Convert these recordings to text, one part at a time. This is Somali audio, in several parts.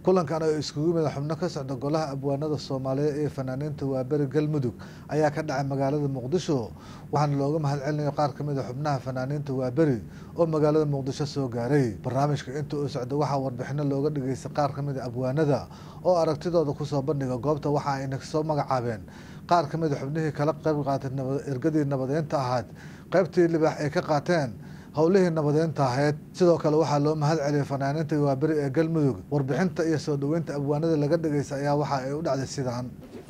kulankan oo iskugu yimid xubno ka socda golaha abwaanada soomaaliyeed ee fanaaniinta waaberi galmudug ayaa ka dhacay magaalada muqdisho waxaana looga mahad celinayo qaar ka mid a xubnaha fanaaniinta waaberi oo magaalada muqdisho soo gaaray barnaamijka inta uu socda waxaa warbixino looga dhageystay qaar ka mid a abwaanada oo aragtidooda kusoo bandhiga goobta waxa ayna soo magacaabeen qaar ka mid a xubnihii kala qayb qaatay ergadii nabadeynta ahayd qaybtii libaax ay ka qaateen howlihii nabadeynta ahayd sidoo kale waxaa loo mahad celiyay fanaaniinta waaberi ee galmudug warbixinta iyo soo dhoweynta abwaanada laga dhageystay ayaa waxa ay u dhacday sidaan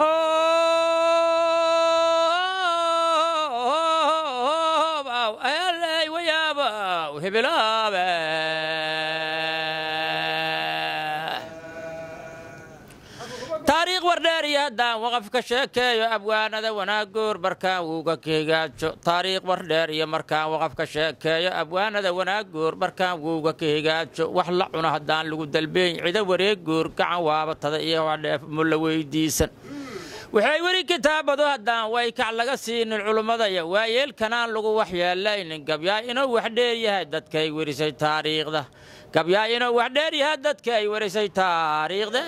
taariikh wardheer iyo haddaan waqaf ka sheekeeyo abwaanada wanaagoor markaan wuuga kahigaajo taariikh wardheer iyo markaan waqaf ka sheekeeyo abwaanada wanaagoor markaan wuuga ka higaajo wax la cuno haddaan lagu dalbeyn cido wareegoor gacan waabatada iyo wadheef mulla weydiisan waxay weli kitaabadu haddaan waykac laga siinin culummadaya waayeelkanaan lagu waxyeelaynin gabyaa inuu wax dheer yahay dadkay werisay taariikhda gabyaa inuu wax dheer yahay dadka ay warisay taariikhda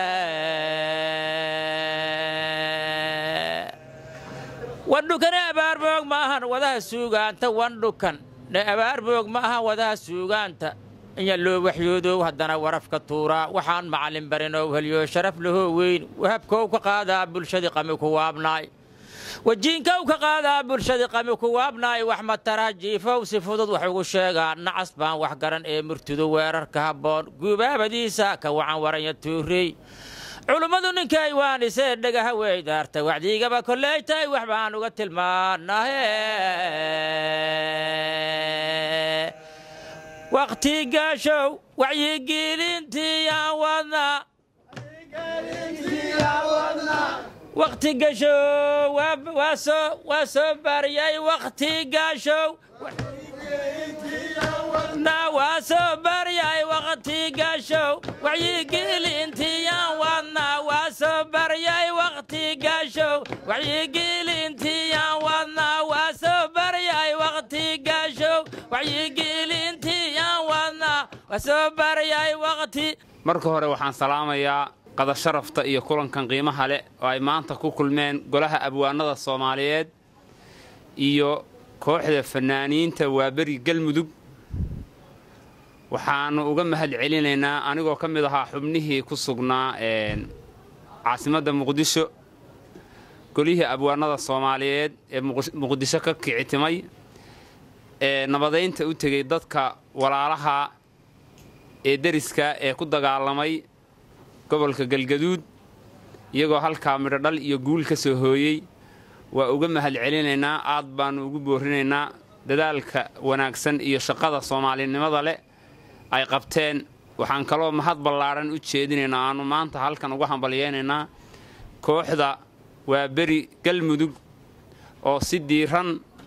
wandhukane abaarboog ma ahan wadaha suugaanta wandhukan ne abaarboog ma ahan wadaha suugaanta inya loo waxyoodow haddana warafka tuuraa waxaan macallin barinow heliyo sharaf lahoo weyn wahabkow ka qaadaa bulshadii qami ku waabnaay wajiinkow ka qaadaa bulshadii qami ku waabnaay wax matara jiifow si fudud wax ugu sheegaa nacas baan wax garan ee murtidu weerarka habboon guubaabadiisa ka wacan waranya tuurey culummadu ninkay waanisee dhagaha weydaarta wacdiigaba koleytay wax baan uga tilmaanahe waqti gaashow wacyigelintiiyaan wadnaa waqti gashow waa soo baryay waqti gaashow waa soo baryay waqti gaashow wacyigelintiiyaan wadnaa waa soo baryay waqti gaashow wacyigelintiiyaan wadnaa waa soo baryay waqti gaashow wacyigelintiiyaan wadnaa waa soo baryay waqti marka hore waxaan salaamayaa qadasharafta iyo kulankan qiimaha leh oo ay maanta ku kulmeen golaha abwaanada soomaaliyeed iyo kooxda fanaaniinta waaberi galmudug waxaannu uga mahad celinaynaa anigoo ka mid ahaa xubnihii ku sugnaa caasimadda muqdisho golihii abwaanada soomaaliyeed ee muqdisho ka kicitimay ee nabadaynta u tegey dadka walaalaha ee deriska ee ku dagaalamay gobolka galgaduud iyagoo halkaa midhodhal iyo guul ka soo hooyey waa uga mahad celinaynaa aad baannu ugu boorinaynaa dadaalka wanaagsan iyo shaqada soomaalinimada leh ay qabteen waxaan kaloo mahad ballaadhan u jeedinaynaa aannu maanta halkan uga hambalyaynaynaa kooxda waa beri galmudug oo si diiran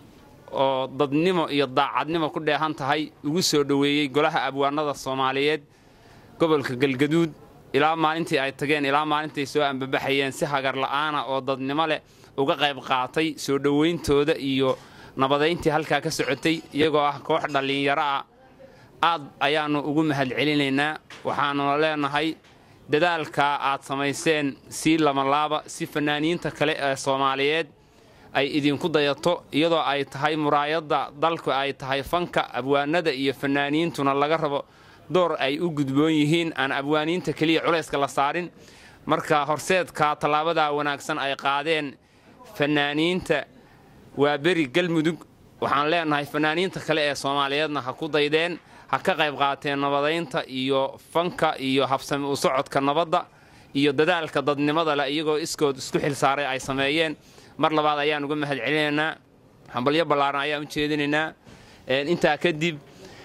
oo dadnimo iyo daacadnimo ku dheehan tahay ugu soo dhoweeyey golaha abwaanada soomaaliyeed gobolka galgaduud ilaa maalintii ay tageen ilaa maalintay soo ambabaxayeen si hagar la'aana oo dadnimo leh uga qayb qaatay soo dhowayntooda iyo nabadayntii halkaa ka socotay iyagoo ah koox dhallinyaro ah aad ayaannu ugu mahad celinaynaa waxaanuna leenahay dadaalkaa aad samayseen sii lamalaaba si fanaaniinta kale ee soomaaliyeed ay idinku dayato iyadoo ay tahay muraayadda dalku ay tahay fanka abwaanada iyo fanaaniintuna laga rabo door ay u gudboon yihiin aan abwaaniinta keliya culayska la saarin marka horseedka tallaabadaa wanaagsan ay qaadeen fanaaniinta waa beri galmudug waxaan leenahay fanaaniinta kale ee soomaaliyeedna ha ku daydeen ha ka qayb qaateen nabadaynta iyo fanka iyo habsami u socodka nabadda iyo dadaalka dadnimada leh iyagoo iskood isku xilsaaray ay sameeyeen mar labaad ayaan uga mahad celinaynaa hambalyo ballaaran ayaan u jeedinaynaa intaa kadib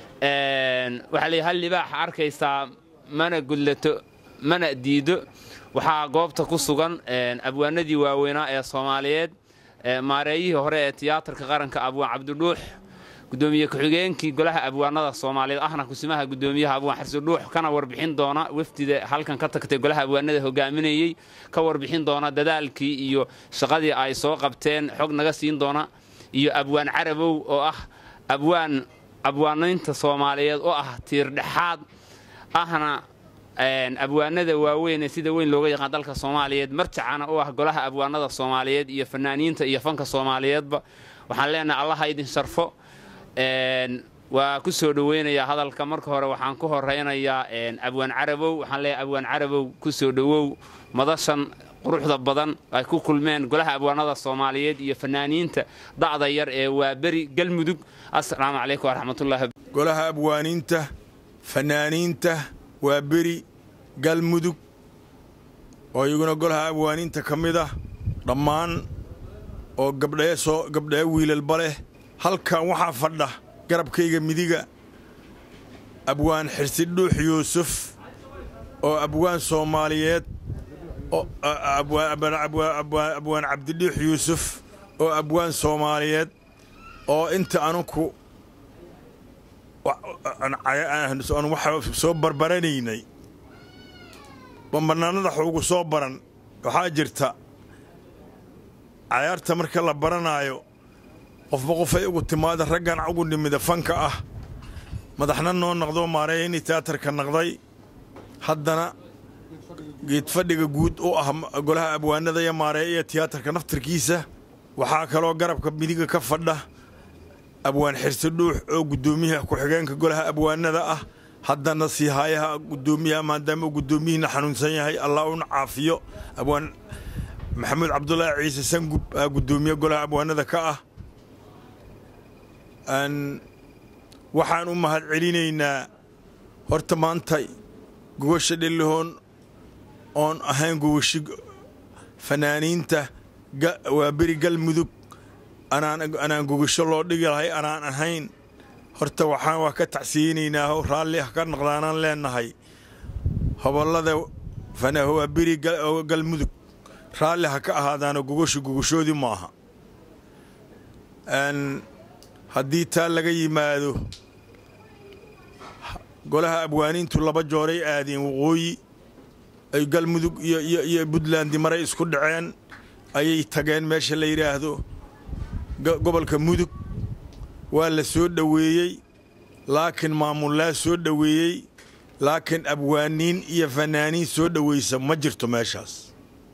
waxaa leey hal libaax arkaysaa mana gudlato mana diido waxaa goobta ku sugan abwaanadii waaweynaa ee soomaaliyeed maareeyihii hore ee tiyaatarka qaranka abwaan cabdidhuux gudoomiye ku-xigeenkii golaha abwaanada soomaaliyeed ahna kusimaha gudoomiyaha abwaan xarsudhuux kana warbixin doona wafdida halkan ka tagtay golaha abwaanada hogaaminayey ka warbixin doona dadaalkii iyo shaqadii ay soo qabteen xog naga siin doona iyo abwaan carabow oo ah abwaan abwaanaynta soomaaliyeed oo ah tiir dhexaad ahna abwaanada waaweyn ee sida weyn looga yaqaan dalka soomaaliyeed marjacana u ah golaha abwaanada soomaaliyeed iyo fanaaniinta iyo fanka soomaaliyeedba waxaan leenahay allaha idin sharfo waa ku soo dhoweynayaa hadalka marka hore waxaan ku horaynayaa abwaan carabow waxaan leeyahay abwaan carabow ku soo dhowow madashan quruxda badan ay ku kulmeen golaha abwaanada soomaaliyeed iyo fanaaniinta da'da yar ee waa beri galmudug assalaamu calaykum waraxmatullahi golaha abwaaniinta fanaaniinta waa beri galmudug oo iyaguna golaha abwaaniinta ka mid ah dhammaan oo gabdhee soo gabdhee wiilalba leh halkan waxaa fadha garabkayga midiga abwaan xirsi dhuux yuusuf oo abwaan soomaaliyeed abwaan cabdidhuux yuusuf oo abwaan soomaaliyeed oo inta anuku waxa soo barbaranaynay bambanaanada xuugu soo baran waxaa jirta cayaarta marka la baranaayo qofba qofay ugu timaada raggan ugu dhimida fanka ah madaxna noo naqdoo maareeyani tiyaatarka naqday haddana geedfadhiga guud u ah golaha abwaanada iyo maareeya tiyaatarka naftarkiisa waxaa kaloo garabka midiga ka fadha abwaan xirsi dhuux oo guddoomiyaha ku-xigeenka golaha abwaanada ah haddana sii haayaha guddoomiyaha maadaama uu guddoomiyihiina xanuunsan yahay allah una caafiyo abwaan maxamuud cabdulaahi ciise sangub aa guddoomiye golaha abwaanada ka ah waxaan u mahad celinaynaa horta maanta gogosha dhelihoon oon ahayn gogoshi fanaaniinta waa beri galmudug anaan gogasho loo dhigi lahay anaan ahayn horta waxaan waa ka tacsiyeynaynaa raalli ah ka naqdaanaan leenahay hobollada waa beri galmudug raalli ha ka ahaadaano gogoshu gogoshoodii maaha haddii taa laga yimaado golaha abwaaniintu laba jooray aadeen waqooyi ay galmudug iyo buntland maray isku dhaceen ayay tageen meesha la yidhaahdo gobolka mudug waa la soo dhoweeyey laakiin maamullaa soo dhoweeyey laakiin abwaaniin iyo fanaaniin soo dhoweysa ma jirto meeshaas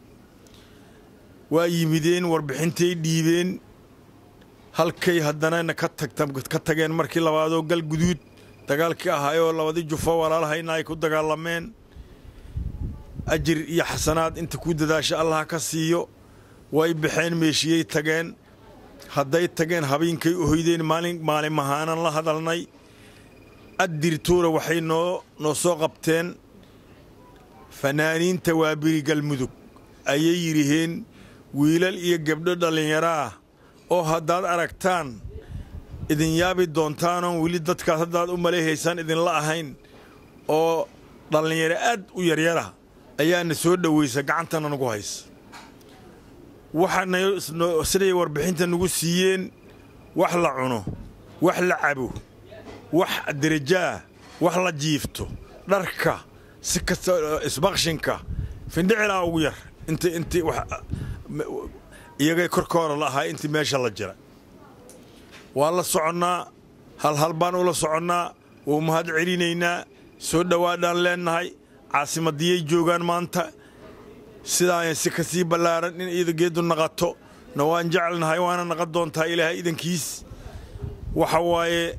waa yimideen warbixintay dhiibeen halkay haddanana ka ka tageen markii labaadoo gal guduud dagaalkii ahaayoo labadii jufo walaalahayna ay ku dagaalameen ajir iyo xasanaad inta ku dadaasha allah ka siiyo way baxeen meeshiyey tageen hadday tageen habeenkay ohoydeen maalin maalimahaanan la hadalnay addirtuura waxay noo noo soo qabteen fanaaniinta waabiri galmudug ayay yidhiheen wiilal iyo gabdho dhallinyaro ah oo haddaad aragtaan idin yaabi doontaanoon weli dadkaas haddaad u maleehaysaan idinla ahayn oo dhallinyaro aad u yaryara ayaana soo dhowaysa gacantana nagu haysa waxaana siday warbixinta nagu siiyeen wax la cuno wax la cabo wax derajaah wax la jiifto dharka si kasta isbakshinka findhicilaa ugu yar inta inti iyagay korkooda la ahaa intii meesha la jira waa la soconnaa halhal baan ula soconnaa wuu mahad celinaynaa soo dhowaadhaan leennahay caasimadiyay joogaan maanta sidaan si ka sii ballaaran in iyada geeddu naqato na waan jecelnahay waana naqan doontaa ilaahay idankiis waxa waaye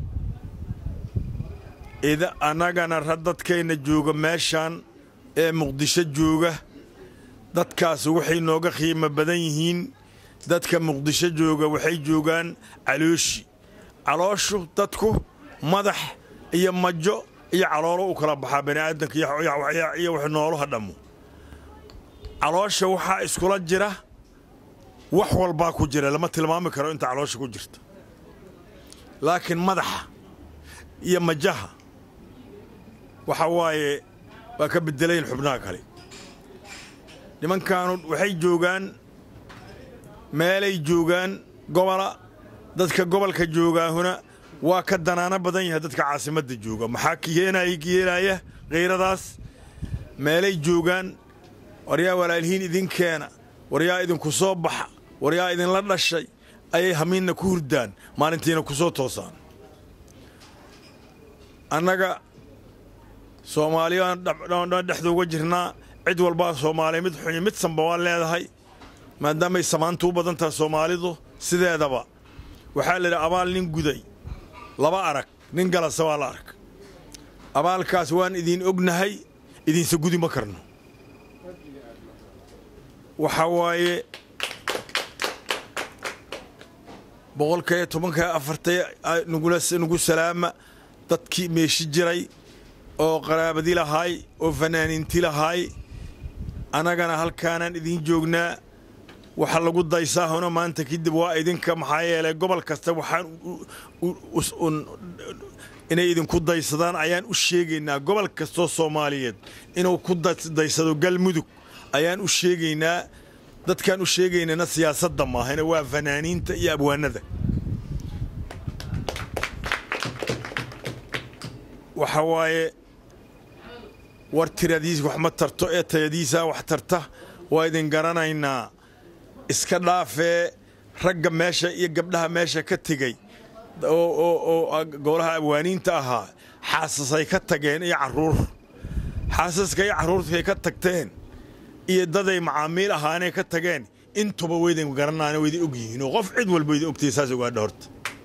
annagana ra dadkayna jooga meeshaan ee muqdisho jooga dadkaas waxay nooga qiimo badan yihiin dadka muqdisho jooga waxay joogaan calooshi calooshu dadku madax iyo majo iyo caloolo u kala baxaa bani'aadanka iyo wax nooluha dhammo caloosha waxaa iskula jira wax walbaa ku jira lama tilmaami karo inta caloosha ku jirta laakiin madaxa iyo majaha waxa waaye waa ka bedelayn xubnaha kale nimankaanu waxay joogaan meelay joogaan gobola dadka gobolka joogaahuna waa ka danaano badan yahay dadka caasimadda jooga maxaa keenay yeelaya kayradaas meelay joogaan waryaa walaalhiin idinkeena waryaa idinku soo baxa waryaa idinla dhashay ayay hamiinna ku hurdaan maalintiina ku soo toosaan annaga soomaaliyaan dhexda uga jirnaa cid walbaa soomaaliya mid xunyo mid sanba waan leedahay maadaamay samaantu u badan tahay soomaalidu sideedaba waxaa la yidhi abaal nin guday laba arag nin galasa waa la arag abaalkaas waan idiin ognahay idiinse gudi ma karno waxaa waaye boqolkaiyo tobanka afartay nagu salaama dadkii meeshi jiray oo qaraabadi lahaay oo fanaaniinti lahaay annagana halkaanaan idiin joognaa waxa lagu daysaahona maanta kadib waa idinka maxaa yeelay gobol kasta waxaan inay idinku daysadaan ayaan u sheegaynaa gobol kastoo soomaaliyeed inuu ku daysado galmudug ayaan u sheegaynaa dadkaan u sheegaynana siyaasadda maahana waa fanaaniinta iyo abwaanada waxa waaye war tiradiis wax ma tarto ee tayadiisaa wax tarta waa idin garanaynaa iska dhaafee ragga meesha iyo gabdhaha meesha ka tegey oo golaha abwaaniinta ahaa xaasasay ka tageen iyo carruur xaasaska iyo carruurtkay ka tagteen iyo daday macaamiil ahaanay ka tageen intuba waydin garanaan waydi og yihiin oo qof cid walba waydin ogtay saas ogaadha horta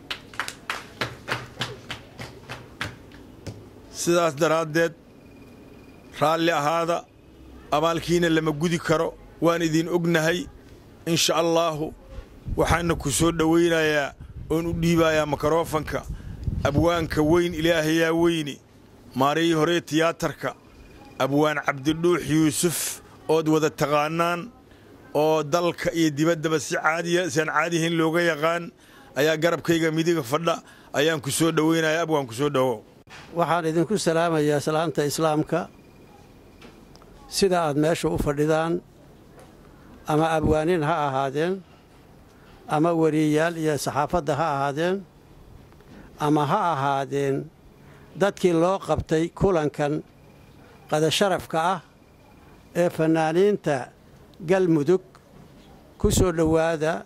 sidaas daraaddeed raalli ahaada abaalkiina lama gudi karo waan idin ognahay insha allaahu waxaana ku soo dhowaynayaa oon u dhiibayaa mikrofanka abwaanka weyn ilaahayaa weyne maarihii horee tiyaatarka abwaan cabdidhuux yuusuf ood wada taqaanaan oo dalka iyo dibaddaba si caadiya siaan caadihayn looga yaqaan ayaa garabkayga midiga fadha ayaan ku soo dhowaynayaa abwaan ku soo dhowo waxaan idinku salaamayaa salaanta islaamka sida aad meesha u fadhidaan ama abwaaniin ha ahaadeen ama weriyayaal iyo saxaafadda ha ahaadeen ama ha ahaadeen dadkii loo qabtay kulankan qadasharafka ah ee fannaaniinta galmudug ku soo dhowaada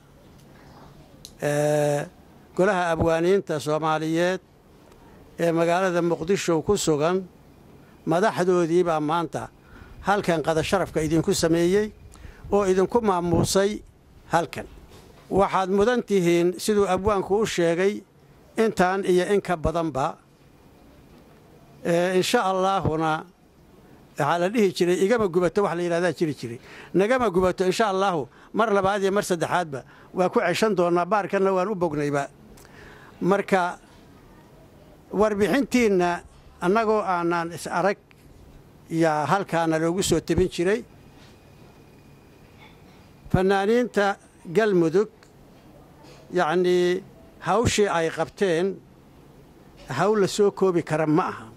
golaha abwaaniinta soomaaliyeed ee magaalada muqdisho ku sugan madaxdoodii baa maanta halkan qadasharafka idinku sameeyey oo idinku maamuusay halkan waxaad mudan tihiin siduu abwaanku u sheegay intaan iyo in ka badanba insha allaahuna waxaa la dhihi jiray igama gubato wax la yidhahdaa jiri jiray nagama gubato insha allaahu mar labaad iyo mar saddexaadba waa ku ceshan doonnaa baarkanna waan u bognayba marka warbixintiinna annagoo aanaan is arag yaa halkaana loogu soo tebin jiray fannaaniinta galmudug yacnii hawshii ay qabteen hawl la soo koobi kara ma aha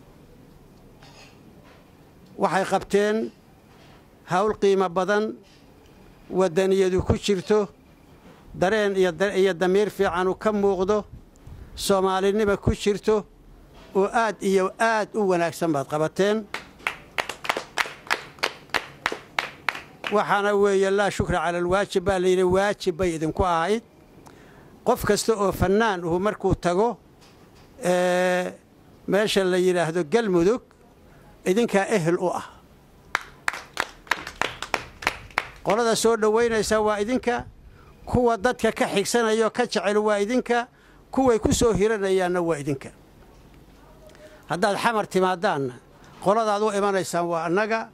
waxay qabteen hawl qiimo badan waddaniyadu ku jirto dareen iyo damiir fiicanu ka muuqdo soomaalinima ku jirto oo aad iyo aad u wanaagsan baad qabateen waxaana weeye laa shukra cala alwaajib baa layidhi waajib bay idinku ahayd qof kasta oo fannaan uhu markuu tago meesha la yidhaahdo galmudug idinkaa ehel u ah qolada soo dhowaynaysa waa idinka kuwa dadka ka xigsanayao ka jecel waa idinka kuway ku soo hiranayaanna waa idinka haddaad xamar timaaddaanna qoladaad u imanaysaan waa annaga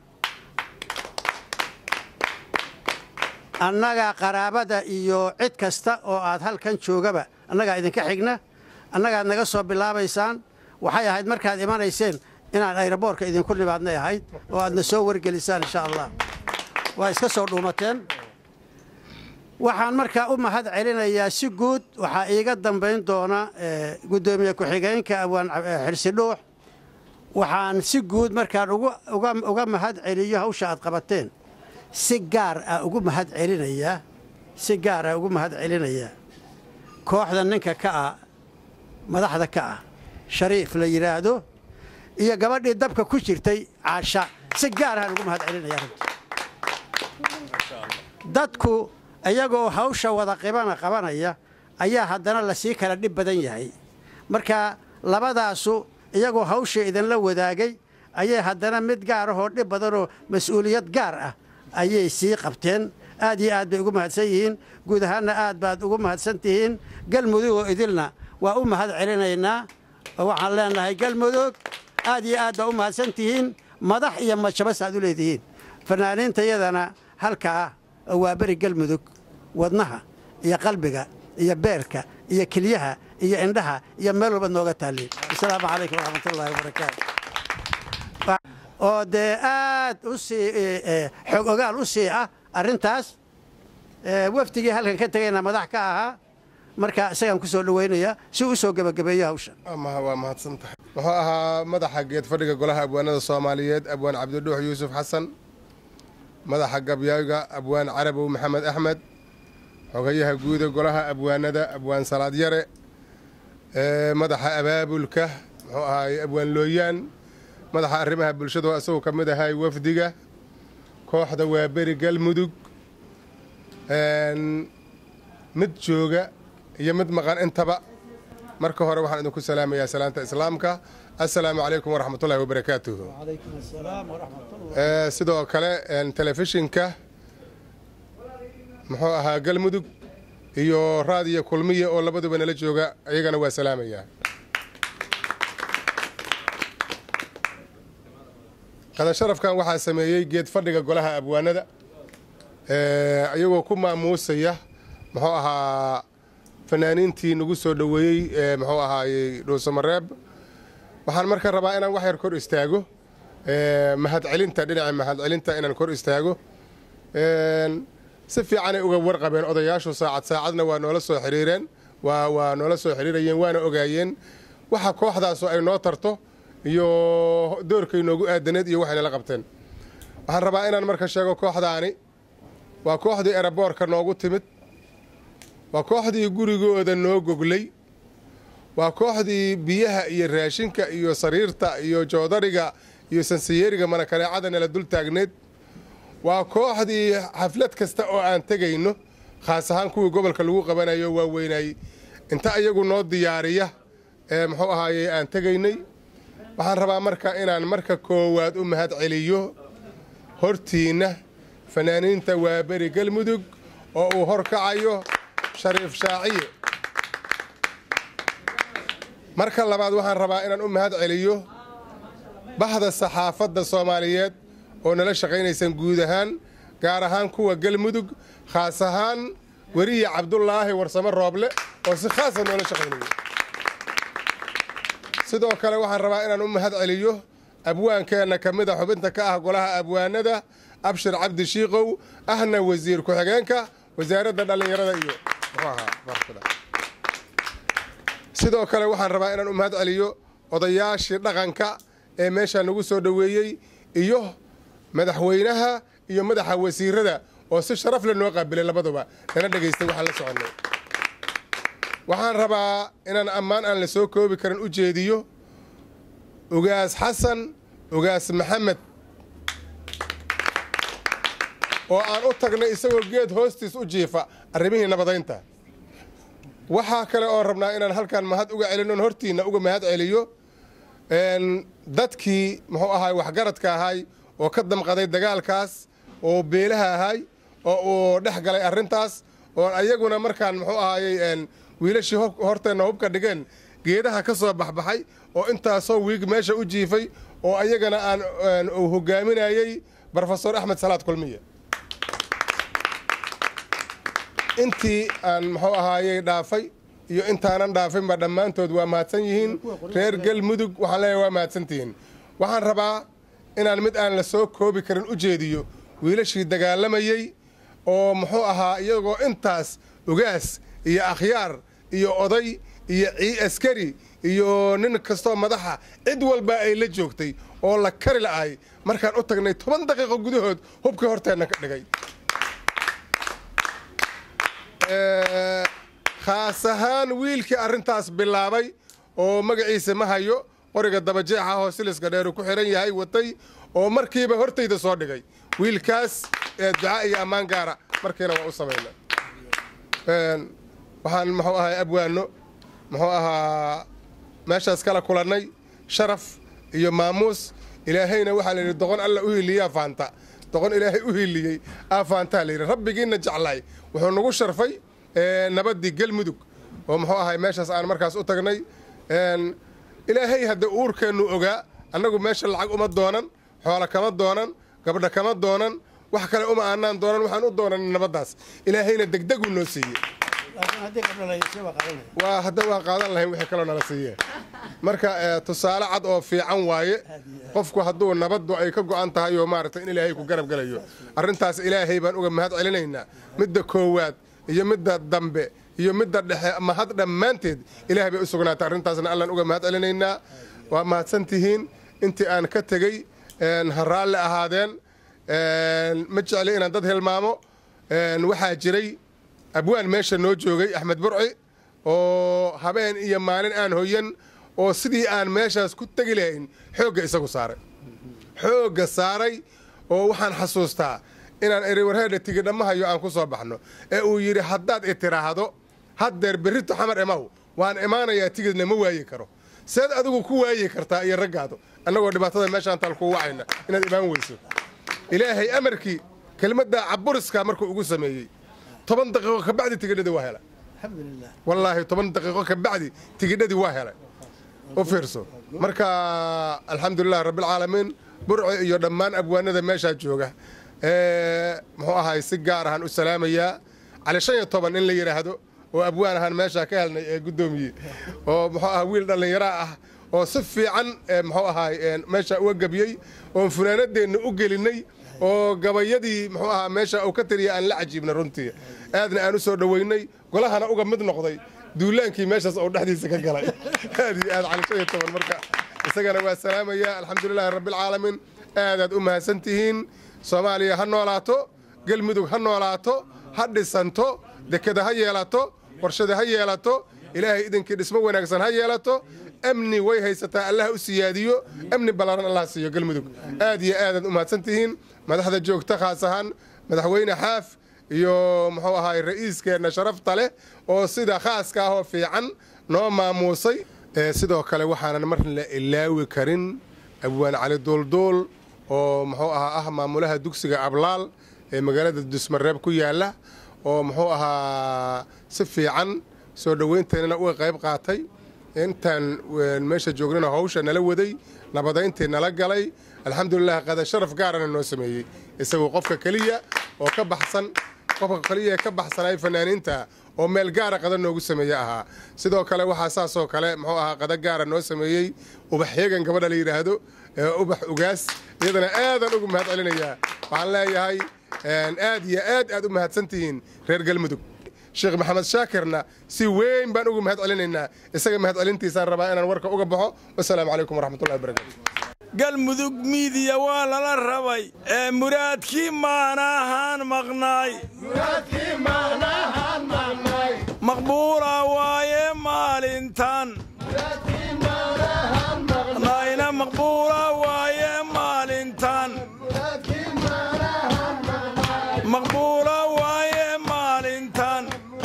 annaga qaraabada iyo cid kasta oo aad halkan joogaba annagaa idinka xigna annagaad naga soo bilaabaysaan waxay ahayd markaad imanayseen inaan ayraboorka idinku nimaadnay ahayd oo aadna soo wargelisaan insha allah waa iska soo dhuumateen waxaan markaa u mahad celinayaa si guud waxaa iiga dambayn doona guddoomiye ku-xigeenka abwaan xirsi dhuux waxaan si guud markaan uga mahad celiyo hawsha aad qabateen si gaar ah ugu mahad celinayaa si gaar ah ugu mahad celinayaa kooxda ninka ka ah madaxda ka ah shariif la yidhaahdo iyo gabadhii dabka ku jirtay caasha si gaar ahaan ugu mahad celinaya dadku iyagoo hawsha wada qibana qabanaya ayaa haddana lasii kala dhib badan yahay marka labadaasu iyagoo hawsha idinla wadaagay ayay haddana mid gaar ahoo dhib badanoo mas-uuliyad gaar ah ayay sii qabteen aad iyo aad bay ugu mahadsan yihiin guud ahaanna aad baad ugu mahadsan tihiin galmudugoo idilna waa u mahad celinaynaa oo waxaan leenahay galmudug aad iyo aad baa u mahadsan tihiin madax iyo majabas aad u leedihiin fanaaniintayadana halkaa oo waa beri galmudug wadnaha iyo qalbiga iyo beerka iyo kelyaha iyo indhaha iyo meel walba nooga taalliin asalaamu calaykum waraxmatullaahi wabarakaatu oo dee aad u sii xog ogaal u sii ah arrintaas wafdigii halkan ka tegayna madax ka ahaa marka isagaan ku soo dhowaynaya si u soo gebagabeeyo hawsha waa mahadsan tahay wuxuu ahaa madaxa geed fadhiga golaha abwaanada soomaaliyeed abwaan cabdidhuux yuusuf xasan madaxa gabyaaga abwaan carabow maxamed axmed xogayaha guuda golaha abwaanada abwaan salaad yare madaxa abaabulka muxuu ahaay abwaan looyaan madaxa arrimaha bulshada oo isagoo ka mid ahay wafdiga kooxda waa beri galmudug mid jooga iyo mid maqan intaba marka hore waxaan idinku salaamayaa salaanta islaamka assalaamu calaykum waraxmatullahi wabarakaatuhu sidoo kale telefishinka muxuu ahaa galmudug iyo raadiyo kulmiya oo labaduba nala jooga iyagana waa salaamayaa qadasharafkan waxaa sameeyey geed fadhiga golaha abwaanada iyagoo ku maamuusaya muxuu ahaa fanaaniintii nagu soo dhoweeyey muxuu ahaayey dhuusamareeb waxaan marka rabaa inaan wax yar kor istaago mahadcelinta dhinaca mahadcelinta inaan kor istaago si fiicanay uga warqabeen odayaashu saacad saacadna waa noola soo xiriireen waa waa noola soo xiriirayeen waana ogaayeen waxa kooxdaasu ay noo tarto iyo doorkay noogu aadaneed iyo waxay nala qabteen waxaan rabaa inaan marka sheego kooxdaani waa kooxdii eraboorka noogu timid waa kooxdii gurigooda noo goglay waa kooxdii biyaha iyo raashinka iyo sariirta iyo joodariga iyo sansiyeeriga manakaneecada nala dul taagneed waa kooxdii xaflad kasta oo aan tegayno khaas ahaan kuwii gobolka lagu qabanayo waa weynay inta iyagu noo diyaariya ee muxuu ahaayey aan tegaynay waxaan rabaa marka inaan marka koowaad u mahad celiyo hortiinna fanaaniinta waa beri galmudug oo uu hor kacayo shariif shaaciye marka labaad waxaan rabaa inaan u mahad celiyo bahda saxaafadda soomaaliyeed oo nala shaqaynaysan guud ahaan gaar ahaan kuwa galmudug khaas ahaan weriye cabdulaahi warsamo rooble oo si khaasa noola shaqaynaya sidoo kale waxaan rabaa inaan u mahad celiyo abwaankeenna ka mid a xubinta ka ah golaha abwaanada abshir cabdi shiikow ahna wasiir ku-xigeenka wasaaradda dhallinyarada iyo sidoo kale waxaan rabaa inaan u mahad celiyo odayaashii dhaqanka ee meeshaa nagu soo dhoweeyey iyo madaxweynaha iyo madaxa wasiirada oo si sharaf le noo qaabilay labaduba nana dhegaystay waxaan la soconnay waxaan rabaa inaan ammaan aan la soo koobi karin u jeediyo ugaas xasan ugaas maxamed oo aan u tagnay isagoo geed hoostiis u jiifa arrimihii nabadaynta waxaa kale oon rabnaa inaan halkan mahad uga celinoon hortiinna uga mahad celiyo dadkii muxuu ahaay waxgaradka ahay oo ka damqaday dagaalkaas oo beelaha ahay oo uu dhex galay arrintaas oo ayaguna markaan muxuu ahaayey wiilashii horteenna hubka dhigeen geedaha ka soo baxbaxay oo intaasoo wiig meesha u jiifay oo ayagana aan uu hogaaminayey brofesor axmed salaad kulmiye intii aan muxuu ahaayey dhaafay iyo intaanan dhaafinba dhammaantood waa mahadsan yihiin reer galmudug waxaan leeyahay waa mahadsantihiin waxaan rabaa inaan mid aan la soo koobi karin u jeediyo wiilashii dagaalamayey oo muxuu ahaa iyagoo intaas ugaas iyo akhyaar iyo oday iyo cii askari iyo nin kastoo madaxa cid walba ay la joogtay oo la kari la'ahay markaan u tagnay toban daqiiqo gudahood hubkii horteenna ka dhigay khaas ahaan wiilkii arrintaas bilaabay oo magaciisa ma hayo qoriga dabajeexa oo siliska dheeru ku xihan yahay watay oo markiiba hortayda soo dhigay wiilkaas ducaa iyo ammaan gaara markiina waa u samayna waxaan muxuu ahaa abwaano muxuu ahaa meeshaas kala kulannay sharaf iyo maamuus ilaahayna waxaa la yidhi doqon alla u hiiliyaa faanta doqon ilaahay u hiiliyey aa faantaa la yidhi rabbigiinna jeclaay wuxuu nagu sharfay nabaddii galmudug oo muxuu ahay meeshaas aan markaas u tagnay ilaahay hadda uurkeennu ogaa annagu meesha lacag uma doonan xoola kama doonan gabdha kama doonan wax kale uma aanaan doonan waxaan u doonan nabaddaas ilaahayna degdeguu noo siiyey waa hadda waa qaadan lahayn wixii kaloo nala siiye marka tusaale cad oo fiican waaye qofku hadduu nabaddu ay ka go'an tahay oo maaragtay in ilaahay ku garab gelayo arrintaas ilaahay baan uga mahad celinaynaa midda koowaad iyo midda dambe iyo midda dhexe mahad dhammaanteed ilahay bay u sugnaatay arrintaasna allaan uga mahad celinaynaa waa mahadsan tihiin intii aan ka tegey ha raalli ahaadeen ma jecli inaan dad hilmaamo waxaa jiray abwaan meesha noo joogay axmed burci oo habeen iyo maalin aan hoyan oo sidii aan meeshaas ku tegi lahayn xoogga isagu saaray xoogga saaray oo waxaan xasuustaa inaan eri warheedha tigidhamahayo aan ku soo baxno ee uu yidhi haddaad i tiraahdo haddeer berrito xamar emaw waan imaanayaa tigidna ma waayi karo seed adigu ku waayi kartaa iyo raggaadu annagoo dhibaatada meeshaan taal kuu wacayna inaad imaan weyso ilaahay amarkii kelmadda caburiska markuu ugu sameeyey toban daqiiqo ka bacdi tigidhadii waa helay wallaahi toban daqiiqo ka bacdi tigidhadii waa helay u fiirso marka alxamdulilah rabbilcaalamiin burci iyo dhammaan abwaanada meeshaa jooga muxuu ahay si gaar ahaan u salaamayaa cali shan iyo toban in la yidhaahdo oo abwaan ahaan meeshaa ka helnay ee guddoomiye oo muxuu aha wiil dhallinyaraa ah oo si fiican muxuu ahaay meesha uga gebiyey oon funaanadeenna u gelinay oo gabayadii muxuu ahaa meesha uu ka tiriya aan la cajiibna runtii aadna aan u soo dhoweynay golahana uga mid noqday duulaankii meeshaas oo dhexdiisa ka galay aad iyo aad cali shan iyo toban marka isagana waa salaamaya alxamdulilaahi rabbilcaalamiin aadaad u mahadsan tihiin soomaaliya ha noolaato galmudug ha noolaato ha dhisanto dekeda ha yeelato warshada ha yeelato ilaahay idinkii dhismo wanaagsan ha yeelato amni way haysataa allah u siyaadiyo amni ballaaran allah siiyo galmudug aad iyo aadaad u mahadsan tihiin madaxda joogta khaas ahaan madaxweyne xaaf iyo muxuu ahaay ra'iiskeenna sharafta leh oo sida khaaska ah oo fiican noo maamuusay sidoo kale waxaanan mar la ilaawi karin abwaan cali duulduul oo muxuu ahaa ah maamulaha dugsiga ablaal ee magaalada dusmareeb ku yaala oo muxuu ahaa si fiican soo dhoweynteennana uga qayb qaatay intaan meesha joognana hawsha nala waday nabadayntii nala galay alxamdulilah qada sharaf gaarana noo sameeyey isagoo qofka keliya oo ka baxsan qofka keliya ka baxsanay fanaaniinta oo meel gaara qada noogu sameeye ahaa sidoo kale waxaa saasoo kale muxuu ahaa qada gaara noo sameeyey ubax yeegan gabadha la yidhaahdo ubax ugaas iyadana aadaan ugu mahad celinayaa waxaan leeyahay aad iyo aad aad u mahadsan tihiin reer galmudug sheekh maxamed shaakirna si weyn baan ugu mahad celinaynaa isaga mahad celintiisaan rabaa inaan warka uga baxo wasalaamu calaykum waraxmatullahi wabarakatu galmudug miidiya waa lala rabay ee muraadkii maanahaan maqnaay maqbuula waaye maalintan nayna maqbuula waaye maalintan maqbuula waaye maalintan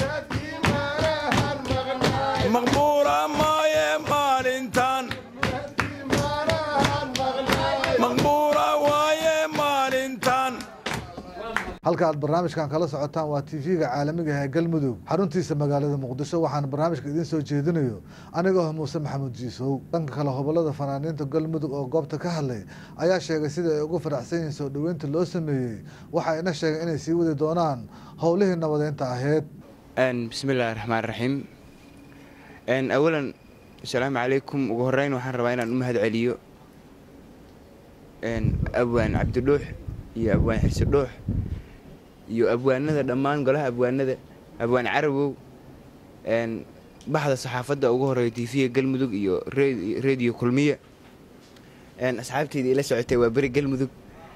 maqbuula maaye maalintan maqbuula waaye maalintan halka aad barnaamijkan kala socotaan waa tv-ga caalamiga ah ee galmudug xaruntiisa magaalada muqdisho waxaana barnaamijka idiin soo jeedinayo anigoo ah muuse maxamuud jiisow dhanka kale hobolada fanaaniinta galmudug oo goobta ka hadlay ayaa sheegay sida ay ugu faraxsan yihiin soo dhoweynta loo sameeyey waxa ina sheegay inay sii wadi doonaan howlihii nabadeynta aheyd bismi illaahi raxmaan raxiim awalan asalaamu calaykum ugu horeyn waxaan rabaa inaan u mahad celiyo abwaan cabdidhuux iyo abwaan xirsi dhuux iyo abwaanada dhammaan golaha abwaanada abwaan carawow baxda saxaafadda ugu horeeya tv-ga galmudug iyo rediyo kulmiya asxaabteyda ila socotay waa beri galmudug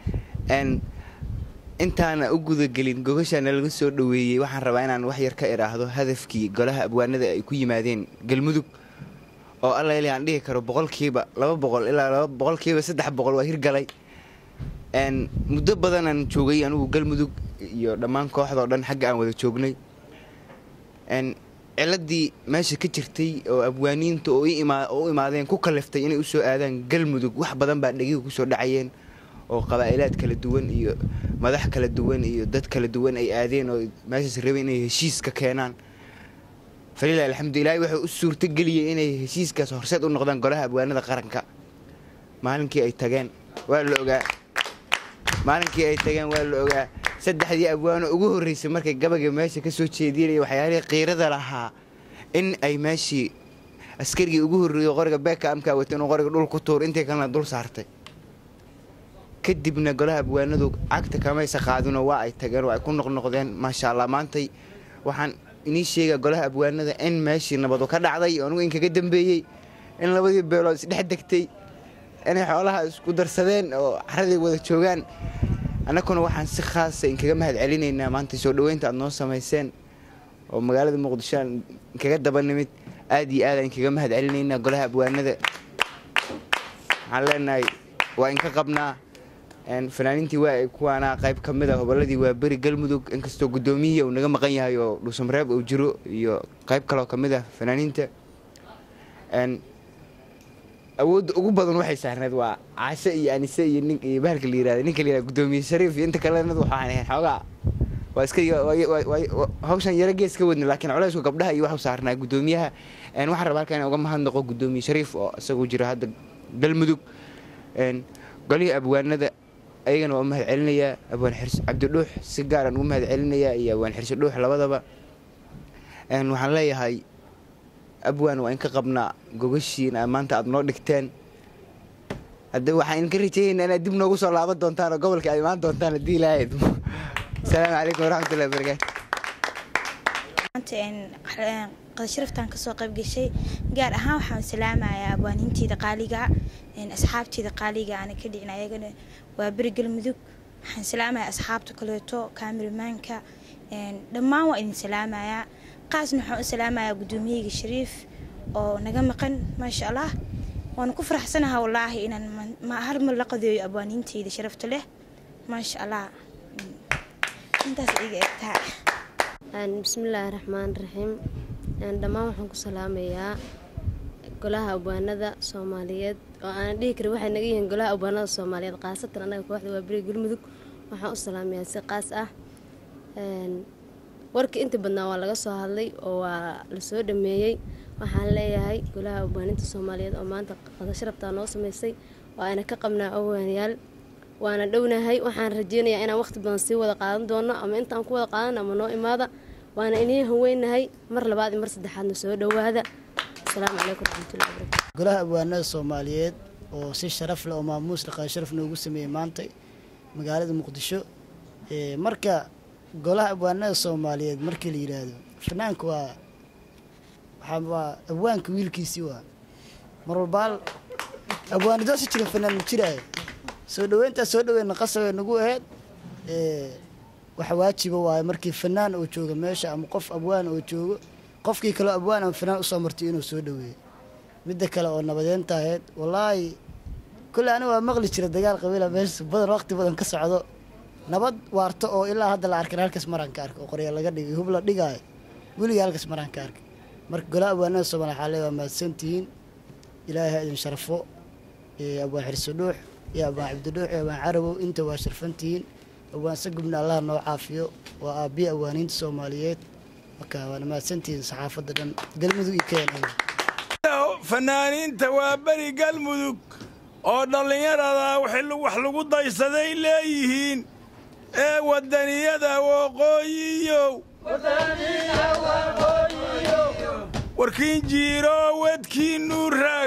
intaana u gudagelin gogashaana laga soo dhoweeyey waxaan rabaa inaan wax yar ka idhaahdo hadafkii golaha abwaanada ay ku yimaadeen galmudug oo alla il aan dhihi karo boqolkiiba laba boqol ilaa boqolkiiba saddex boqol waa hirgalay muddo badanaan joogay anugu galmudug iyo dhammaan kooxdao dhan xagga aan wada joognay ciladii meesha ka jirtay oo abwaaniinta oo u imaadeen ku kaliftay inay usoo aadaan galmudug wax badan baa dhegiga kusoo dhacayeen oo qabaa'ilaad kala duwan iyo madax kala duwan iyo dad kala duwan ay aadeen oo meeshaas rabeen inay heshiis ka keenaan falilah alxamdu ilahi wuxuu u suurtageliyey inay heshiiskaas horseed u noqdaan golaha abwaanada qaranka maalinkii ay tageen waa la ogaa maalinkii ay tageen waa la ogaa saddexdii abwaano ugu horreysay markay gabaga meesha ka soo jeedinaya waxyaalihii qiirada lahaa in ay meeshii askarigii ugu horreeyo qoriga beeka amkaa wata inuu qoriga dhul ku tuur intii kalena dul saartay kadibna golaha abwaanadu cagta kamaysa qaadinoo waa ay tageen oo ay ku noqnoqdeen maasha allah maantay waxaan inii sheegaa golaha abwaanada in meeshii nabadu ka dhacday oo anugu inkaga dambeeyey in labadii beelood isdhex degtay inay xoolaha isku darsadeen oo caraday wada joogaan annaguna waxaan si khaasa inkaga mahad celinaynaa maanta soo dhoweynta aad noo samayseen oo magaalada muqdisho aan inkaga daba nimid aad iyo aad aan inkaga mahad celinaynaa golaha abwaanada waxaan leenahay waa inka qabnaa fanaaniintii waa ay kuwaanaa qayb ka mid a hobolladii waa beri galmudug inkastoo guddoomiyihii uu naga maqan yahay oo dhuusamareeb uu jiro iyo qayb kaloo ka mid ah fanaaniinta awoodda ugu badan waxay saarneed waa caashe iyo anise iyo nin iyo bahalka la yirahda ninka la yirahda guddoomiye shariif iyo inta kalena waxaan ahayn xoogaa waa iska hawshan yaro gees ka wadna laakiin culaysku gabdhaha iyo waxu saarnaa guddoomiyaha waxaan rabaa halkan uga mahadnaqo guddoomiye shariif oo isagu jira hadda galmudug golihii abwaanada ayagana waa u mahad celinayaa abwaan xirsi cabdidhuux si gaaraan ugu mahad celinayaa iyo abwaan xirsi dhuux labadaba waxaan leeyahay abwaan waa in ka qabnaa gogashiin maanta aad noo dhigteen hadda waxaan idinka rajeeyaynaa inaad dib noogu soo laaban doontaan oo gobolka aad imaan doontaan haddii ilaahayd asalaamu calaykum waraxmatullahi wabarakaatu qadasharaftaan kasoo qayb gashay gaar ahaan waxaan salaamayaa abwaaniinteeda qaaliga asxaabteeda qaaliga aana ka dhicin ayagana waa beri galmudug waxaan salaamayaa asxaabta kaleeto kaamilmaanka dhammaan waa idin salaamayaa qaasna waxaan u salaamayaa guddoomiyeyga shariif oo naga maqan maasha allah waana ku faraxsanaha wallaahi inaan hal mar la qadeeyo abwaaniinteyda sharafta leh maasha allah intaas iga egtaa bismillaahi raxmaan raxiim dhammaan waxaan ku salaamayaa golaha abwaanada soomaaliyeed oo aanan dhihi karin waxay naga yihiin golaha abwaanada soomaaliyeed khaasatan annaga kooxda waa beri galmudug waxaan u salaamayaa si qaas ah warkii inta badnaa waa laga soo hadlay oo waa lasoo dhameeyey waxaan leeyahay golaha abwaaninta soomaaliyeed oo maanta qadasharabtaa noo sameysay waa ayna ka qabnaa awaanayaal waana dhownahay waxaan rajeynayaa inaan waqti badan sii wada qaadan doono ama intaan ku wada qaadan ama noo imaada waana inii haweynahay mar labaad iyo mar saddexaadna soo dhowaada asalaamu calaykum raxmatullahi barakatu golaha abwaanada soomaaliyeed oo si sharaf leh oo maamuus dhaqan sharaf noogu sameeyey maanta magaalada muqdisho marka golaha abwaanada soomaaliyeed markii la yidhaahdo fanaanka waa waa abwaanka wiilkiisii waa mar walbaal abwaanidoosi jira fanaan ma jiraayo soo dhaweyntaa soo dhaweyna qasabay nagu ahayd waxa waajiba waaye markii fanaan oo jooga meesha ama qof abwaan oo joogo qofkii kaleo abwaan ama fanaan usoo martay inuu soo dhaweeyo midda kale oo nabadeenta ahayd wallaahi kolle ani waa maqli jira dagaal qabiila meesha badan waqti badan ka socdo nabad waarto oo ilaa hadda la arkan halkaas maraan ka arkay oo qorya laga dhigay hub la dhigaayo weliga halkaas maraan ka arkay marka golaha abwaanada soomaaliya waxaa leeya waa mahadsantihiin ilaahay ha idin sharfo abwaan xirso dhuux iyo abwaan cabdidhuux iyo abwaan carabow inta waa sharfantihiin abwaan sagubna allah noo caafiyo waa aabbiya abwaaniinta soomaaliyeed marka waana mahadsantihiin saxaafadda dhan galmudug iyo kenya fanaaniinta waa beri galmudug oo dhallinyarada wax lagu daysaday leeyihiin ee wadaniyada waqooyiyow warkiin jiiro wedkiinu raag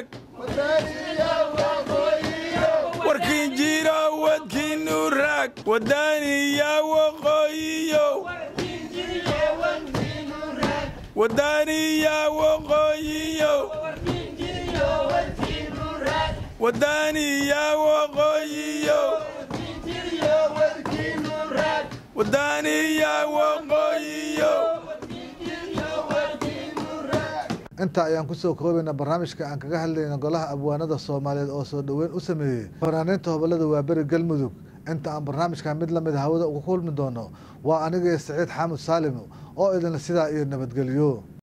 warkiin jiiro wedkiinu raag wadaniya waqooyiyow wadaniya waqooyiyow wadaniya waqooyiyow wadaniya waqooyiyow intaa ayaan kusoo koobaynaa barnaamijka aan kaga hadlayna golaha abwaanada soomaaliyeed oo soo dhoweyn u sameeyey fanaaniinta hobolada waaberi galmudug inta aan barnaamijkan mid lamid hawada uga kulmi doono waa aniga saciid xaamud saalim oo idinla sidaa iyo nabadgelyo